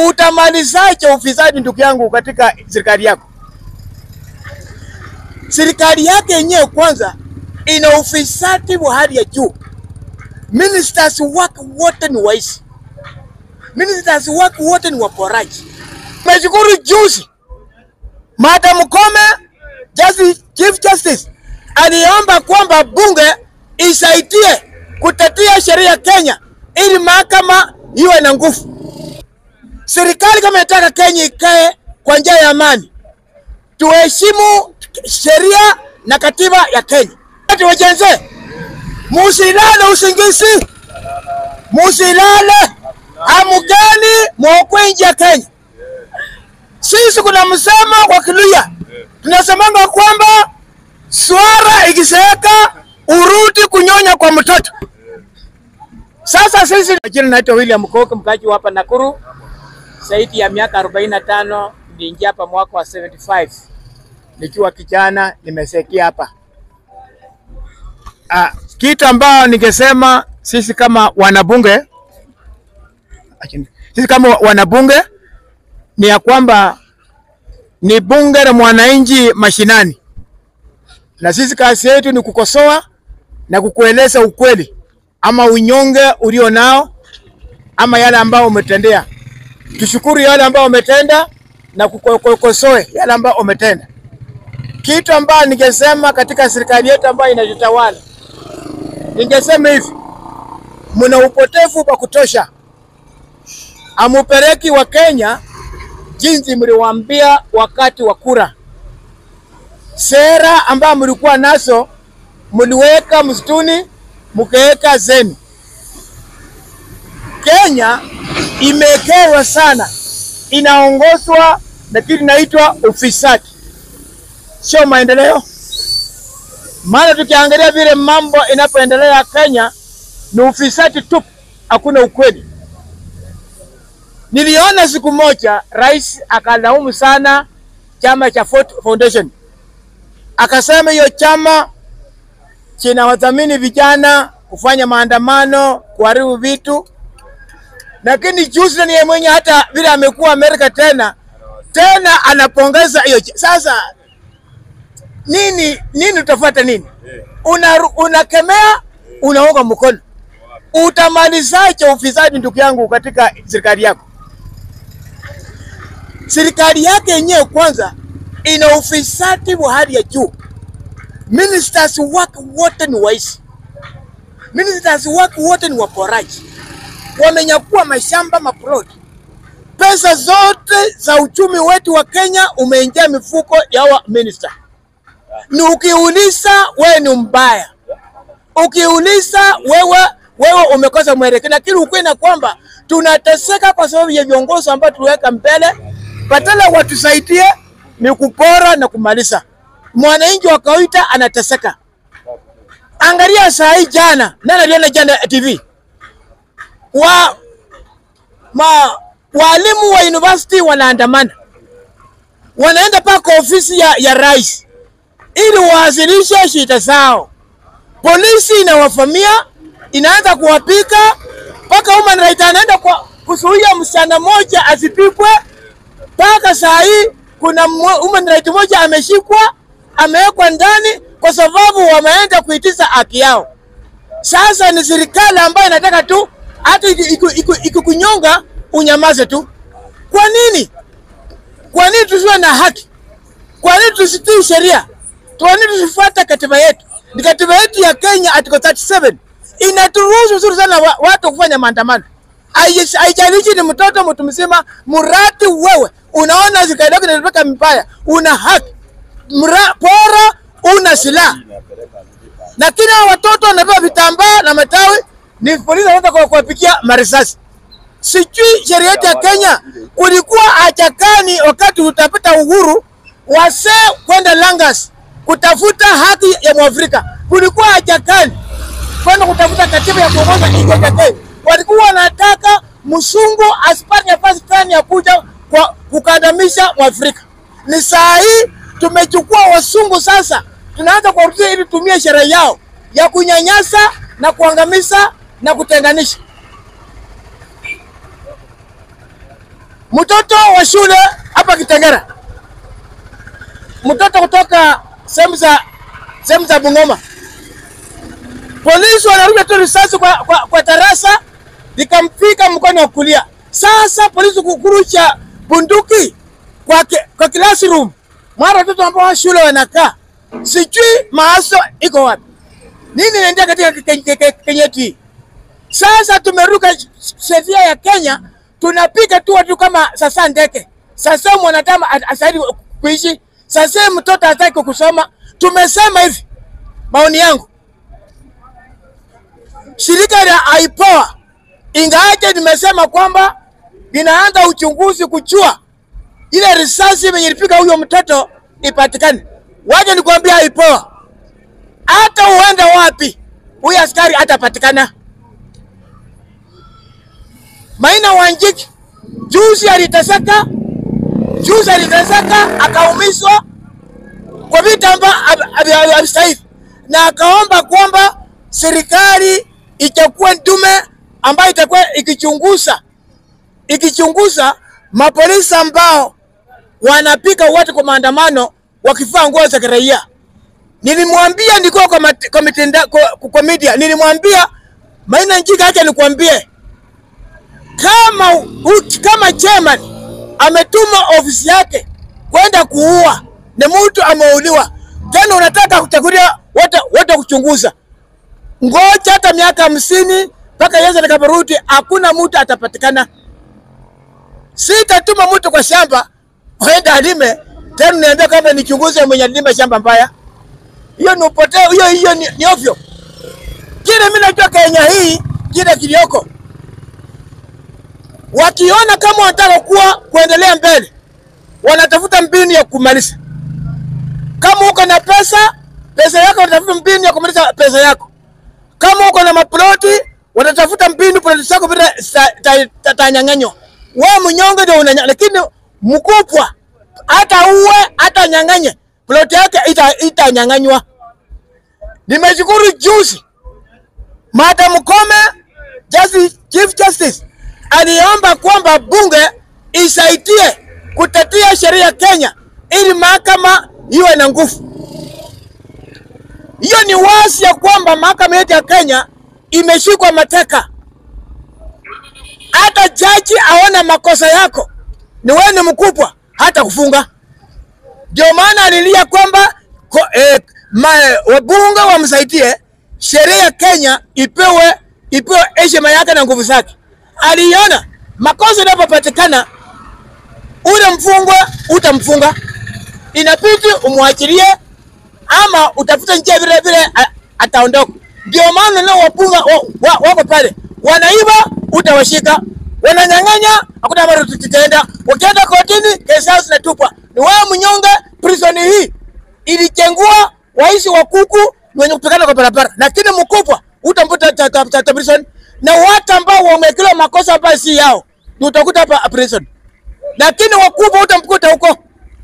Utamalizaje ufisadi ndugu yangu katika serikali yako? Serikali yake yenyewe kwanza ina ufisadi wa hali ya juu. Ministers wake wote ni waizi, ministers wake wote ni waporaji. Meshukuru juzi Madam Kome, Justice, Chief Justice aliomba kwamba bunge isaidie kutetea sheria Kenya ili mahakama iwe na nguvu. Serikali kama inataka Kenya ikae kwa njia ya amani, tuheshimu sheria na katiba ya Kenya. Ati wajenze, musilale usingizi, musilale hamugani mwokwe nje ya Kenya. Sisi kuna msemo kwa Kiluya tunasemanga kwamba swara ikiseeka urudi kunyonya kwa mtoto. Sasa sisi, jina naitwa William Koke, mkaji hapa Nakuru, zaidi ya miaka 45. Niliingia hapa mwaka wa 75 nikiwa kijana, nimesekia hapa. Ah, kitu ambao ningesema sisi kama wanabunge, sisi kama wanabunge ni ya kwamba ni bunge la mwananchi mashinani, na sisi kazi yetu ni kukosoa na kukueleza ukweli ama unyonge ulio nao ama yale ambao umetendea. Tushukuru yale ambao umetenda na kukosoe yale ambao umetenda. Kitu ambayo ningesema katika serikali yetu ambayo inajitawala, ningesema hivi, mna upotevu wa kutosha, amupeleki wa Kenya jinsi mliwaambia wakati wa kura. Sera ambayo mlikuwa nazo mliweka msituni, mkaweka zenu. Kenya imekerwa sana, inaongozwa na kitu inaitwa ufisadi, sio maendeleo. Maana tukiangalia vile mambo inapoendelea Kenya ni ufisadi tu, hakuna ukweli. Niliona siku moja rais akalaumu sana chama cha Ford Foundation, akasema hiyo chama kinawadhamini vijana kufanya maandamano, kuharibu vitu. Lakini juzi ni yeye mwenye hata vile amekuwa Amerika tena tena anapongeza hiyo. Sasa nini nini, utafuata nini? Una unakemea, unaunga mkono, utamalizaje ufisadi ndugu yangu katika serikali yako? Serikali yake yenyewe kwanza ina ufisadi wa hali ya juu. Ministers wake wote ni waizi, ministers wake wote ni waporaji, wamenyakua mashamba maplot. Pesa zote za uchumi wetu wa Kenya umeingia mifuko ya wa minister. Ni ukiuliza wewe ni mbaya, ukiuliza wewe wewe umekosa mwelekeo, lakini ukweli na kwamba tunateseka kwa sababu ya viongozi ambao tuweka mbele, badala watusaidie ni kupora na kumaliza. Mwananchi wa kawaida anateseka. Angalia saa hii, jana nani aliona jana TV wa ma walimu wa university wanaandamana, wanaenda paka ofisi ya, ya rais ili wawasilishe shida zao. Polisi inawafamia inaanza kuwapika mpaka human right anaenda kwa kuzuia msichana mmoja asipikwe. Mpaka saa hii kuna human right mmoja ameshikwa amewekwa ndani kwa sababu wameenda kuitiza haki yao. Sasa ni serikali ambayo inataka tu hata ikikunyonga unyamaze tu. Kwa nini? Kwa nini tusiwe na haki? Kwa nini tusitii sheria? Kwa nini tusifuate katiba yetu? Ni katiba yetu ya Kenya article 37 inaturuhusu vizuri sana wa, watu kufanya maandamano. Haijalishi ni mtoto mtu mzima, mradi wewe unaona serikali yako inatupeka mibaya, una haki mra, pora una silaha, lakini hao watoto wanapewa vitambaa na matawi, ni polisi wanaweza kuwapikia marisasi. Sijui sheria yetu ya Kenya kulikuwa achakani wakati utapata uhuru, wasee kwenda Langas kutafuta haki ya Mwafrika, kulikuwa achakani kwenda kutafuta katiba ya kuongoza nchi ya Kenya. Walikuwa wanataka msungu asipate nafasi fulani ya kuja kwa kukandamisha Mwafrika. Ni saa hii tumechukua wasungu sasa, tunaanza kuwarudia ili tumie sheria yao ya kunyanyasa na kuangamiza na kutenganisha. mtoto wa shule hapa Kitengera, mtoto kutoka sehemu za sehemu za Bungoma, polisi wanarusha tu risasi kwa, kwa, kwa darasa likamfika mkono wa kulia. Sasa polisi kukurusha bunduki kwa, ki, kwa classroom mara watoto ambao wa shule wanakaa, sijui maaso iko wapi, nini inaendelea katika Kenya hii? Sasa tumeruka sheria ya Kenya, tunapiga tu watu kama sasa ndeke. Sasa mwanadamu asaidi kuishi, sasa mtoto hataki kusoma. Tumesema hivi, maoni yangu, shirika la IPOA ingawaje nimesema kwamba linaanza uchunguzi kujua ile risasi yenye ilipiga huyo mtoto ipatikane. Waje nikwambia IPOA, hata uenda wapi, huyu askari hatapatikana. Maina Wanjiki juzi aliteseka, juzi aliteseka akaumizwa kwa vitu ambavyo havistahili, na akaomba kwamba serikali itakuwa ndume ambayo itakuwa ikichunguza ikichunguza mapolisi ambao wanapika watu kwa maandamano wakivaa nguo za kiraia. Nilimwambia nilikuwa kwa, mat, kwa, mitenda, kwa, kwa media nilimwambia Maina Njika, acha nikwambie kama u, kama chairman ametuma ofisi yake kwenda kuua na mtu ameuliwa, tena unataka kuchagulia wote wote kuchunguza, ngoja hata miaka hamsini mpaka Yesu atakaporudi, hakuna mtu atapatikana. Sitatuma mtu kwa shamba aende alime, tena niambia kama nichunguze mwenye alima shamba mbaya. Hiyo ni upoteo, hiyo hiyo ni, ni ovyo. Kile mimi najua Kenya hii kile kilioko wakiona kama wanataka kuwa kuendelea mbele, wanatafuta mbinu ya kumaliza. Kama uko na pesa, pesa yako wanatafuta mbinu ya kumaliza pesa yako. Kama uko na maploti, watatafuta mbinu ploti zako vile zitanyang'anywa. Wewe mnyonge ndio unanya, lakini mkubwa hata uwe hata nyang'anye ploti yake itanyang'anywa. Ita nimeshukuru juzi Madam Kome, Justice, Chief Justice aliomba kwamba bunge isaidie kutetea sheria Kenya ili mahakama iwe na nguvu. Hiyo ni wazi ya kwamba mahakama yetu ya Kenya imeshikwa mateka. Hata jaji aona makosa yako ni wewe ni mkubwa, hata kufunga. Ndio maana alilia kwamba eh, wabunge wamsaidie sheria ya Kenya ipewe ipewe heshima yake na nguvu zake aliona makosa yanapopatikana, ule mfungwa utamfunga, inabidi umwachilie ama utafuta njia vile vile ataondoka. Ndio maana leo wapunga wako wa, wa pale wanaiba, utawashika, wananyang'anya, hakuna mara tutaenda. Ukienda kotini, kesi yao zinatupwa. Ni wewe mnyonge. Prison hii ilijengwa waishi wa kuku wenye kupigana kwa barabara, lakini mkubwa utamputa prison na watu ambao wamekila makosa ambayo si yao ndio utakuta hapa prison, lakini wakubwa utamkuta huko.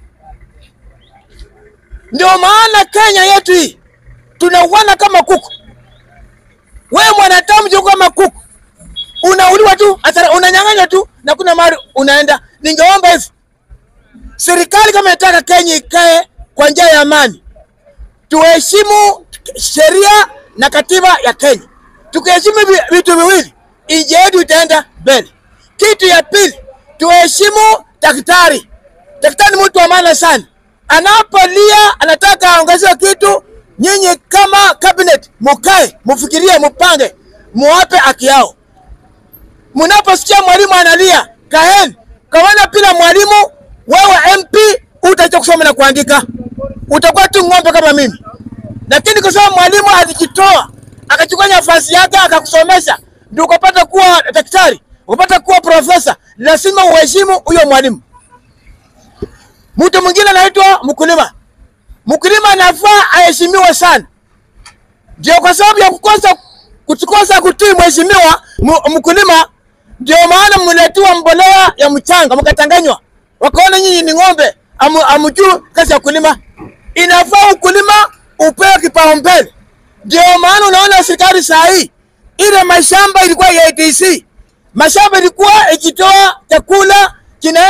Ndio maana Kenya yetu hii tunauana kama kuku. Wewe mwanadamu jo kama kuku, unauliwa tu, unanyang'anywa tu na kuna mahali unaenda. Ningeomba hivi serikali kama inataka Kenya ikae kwa njia ya amani, tuheshimu sheria na katiba ya Kenya tukiheshimu vitu viwili, nchi yetu itaenda mbele. Kitu ya pili, tuheshimu daktari. Daktari ni mtu wa maana sana, anapolia anataka aongezewe kitu, nyinyi kama cabinet mukae, mufikirie, mupange, muwape haki yao. Mnaposikia mwalimu analia, kaeni kawana. Bila mwalimu, wewe MP utacha kusoma na kuandika, utakuwa tu ng'ombe kama mimi. Lakini kwa sababu mwalimu alijitoa akachukua nafasi yake akakusomesha, ndio ukapata kuwa daktari, ukapata kuwa profesa, lazima uheshimu huyo mwalimu. Mtu mwingine anaitwa mkulima. Mkulima anafaa aheshimiwe sana, ndio kwa sababu ya kukosa kukosa kutii mheshimiwa mkulima, ndio maana mletiwa mbolea ya mchanga mkatanganywa, wakaona nyinyi ni ng'ombe, amjuu kazi ya kulima. Inafaa ukulima upewe kipaumbele. Ndio maana unaona serikali saa hii ile mashamba ilikuwa ya ADC, mashamba ilikuwa ikitoa chakula kinaenda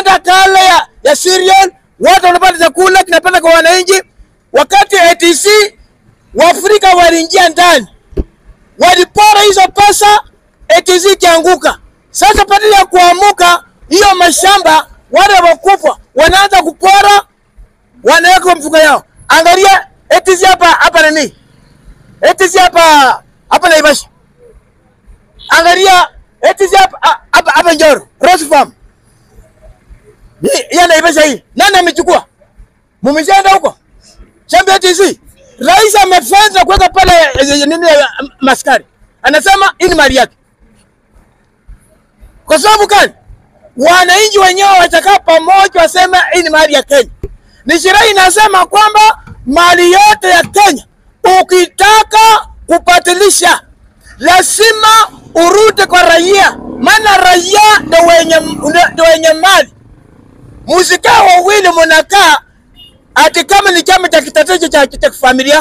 waliingia ndani, walipora hizo pesa, eti zikianguka. Sasa badala ya kuamuka hiyo mashamba, wale wakubwa wanaanza kupora, wanaweka kwa mfuko yao. Angalia eti si hapa hapa nani, eti si hapa hapa Naivasha, angalia eti si hapa ah, hapa hapa Njoro Rose Farm hii ya Naivasha hii, nani amechukua? Mumeshaenda huko shamba TC, rais amefanya kuweka pale eh, nini eh, maskari, anasema hii ni mali yake. Kwa sababu gani? Wananchi wenyewe watakaa pamoja, waseme hii ni mali ya Kenya. Ni sheria inasema kwamba mali yote ya Kenya ukitaka kupatilisha lazima urudi kwa raia, maana raia ndio wenye, ndio wenye mali. Musikaa wawili munakaa ati kama ni chama cha kitatejo cha, cha familia.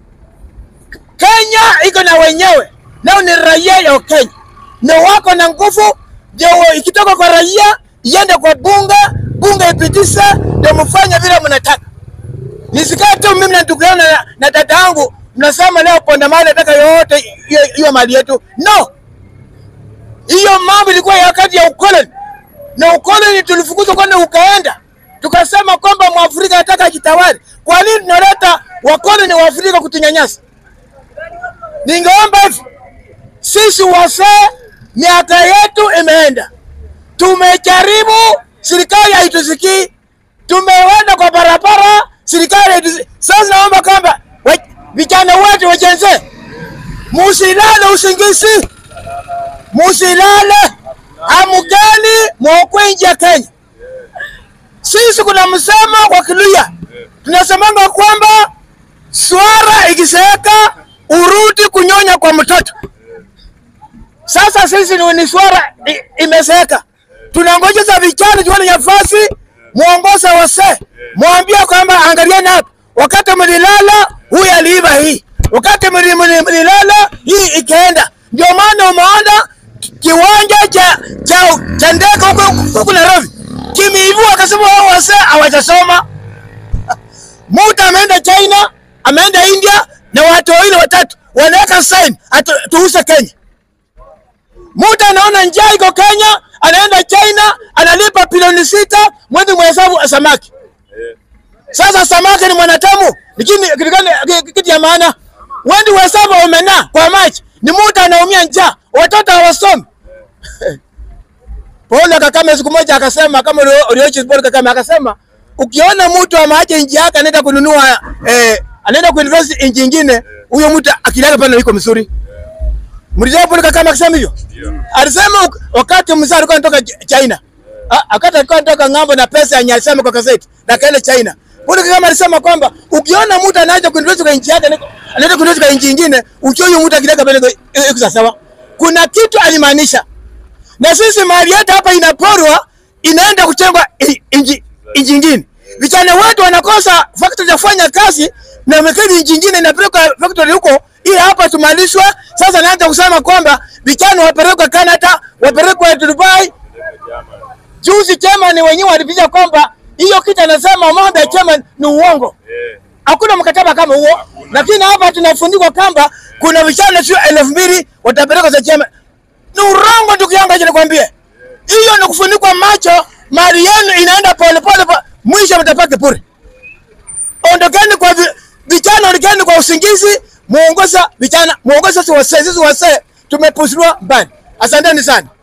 Kenya iko na wenyewe, nao ni raia ya Kenya, na wako na nguvu. Ndio ikitoka kwa raia iende kwa bunge, bunge ipitishe, ndio mfanye vile mnataka. Nisikae tu mimi na ndugu yangu na, na dada yangu mnasema leo ponda mali nataka yote hiyo- hiyo mali yetu. No, hiyo mambo ilikuwa ya wakati ya ukoloni, na ukoloni tulifukuzwa kwani ukaenda, tukasema kwamba mwafrika anataka ajitawale. Kwa nini tunaleta wakoloni wa Afrika kutunyanyasa? Ningeomba hivi, sisi wasee, miaka yetu imeenda, tumejaribu, serikali haitusikii, tumeenda kwa barabara, serikali haitusikii. Sasa naomba kwamba wa- vijana wetu wajenze, musilale usingizi, musilale, amkeni mwokwe nje ya Kenya. Sisi kuna msemo kwa Kiluya tunasemanga kwamba swara ikiseeka urudi kunyonya kwa mtoto. Sasa sisi ni, ni swara i- imeseeka, tunangoja za vijana tuone nafasi, muongoza wasee, mwambie kwamba angalieni hapa, wakati mlilala huyu aliiba hii, wakati mli- mli- mlilala hii ikaenda. Ndio maana umeona kiwanja cha cha cha ndege huko huko Nairobi kimeivua, akasema wao wasee hawajasoma Muta ameenda China, ameenda India na watu wawili watatu wanaweka sign atu, tuuse Kenya. Muta anaona njaa iko Kenya, anaenda China, analipa bilioni sita mwezi mhesabu samaki. Sasa samaki ni mwanadamu, lakini kitu gani kitu ya maana? Wendi uhesabu omena kwa maji, ni Muta anaumia njaa, watoto hawasomi. Paul Kagame siku moja akasema, kama uliochi Paul Kagame akasema, ukiona mtu ameacha nchi yake anaenda kununua eh, anaenda kuinvest nchi nyingine, huyo mtu akili yake pale iko mzuri. Mlijua Paul Kagame akasema hivyo? Alisema uk- wakati mzee alikuwa anatoka Ch- China. Ah, wakati alikuwa anatoka ng'ambo na pesa yenye alisema kwa gazeti na kaenda China. Paul Kagame alisema kwamba ukiona mtu anaanza kuinvest kwa nchi yake anaenda kuinvest kwa nchi nyingine, ujue huyo mtu akili yake pale iko- iko sawa. Kuna kitu alimaanisha na sisi mali yetu hapa inaporwa inaenda kuchengwa i- inji inji ingine. Vijana wetu wanakosa factory ya kufanya kazi na mekeni inji ingine inapelekwa factory huko, ili hapa tumalizwe. Sasa naanza kusema kwamba vijana wapelekwe Canada, wapelekwe Dubai. Juzi chairman wenyewe walipiga kwamba hiyo kitu anasema mambo ya chairman ni uongo. Hakuna mkataba kama huo, lakini hapa tunafundikwa kwamba kuna vijana sio elfu mbili watapelekwa za chairman ni urongo ndugu yangu, acha nikwambie, hiyo ni kufunikwa macho. Mali yenu inaenda polepole, po- mwisho mtapaki bure. Ondokeni kwa vi- vijana, ondokeni kwa usingizi, muongoza vijana, muongoza sisi wasee, sisi wasee tumepushwa mbali. Asanteni sana.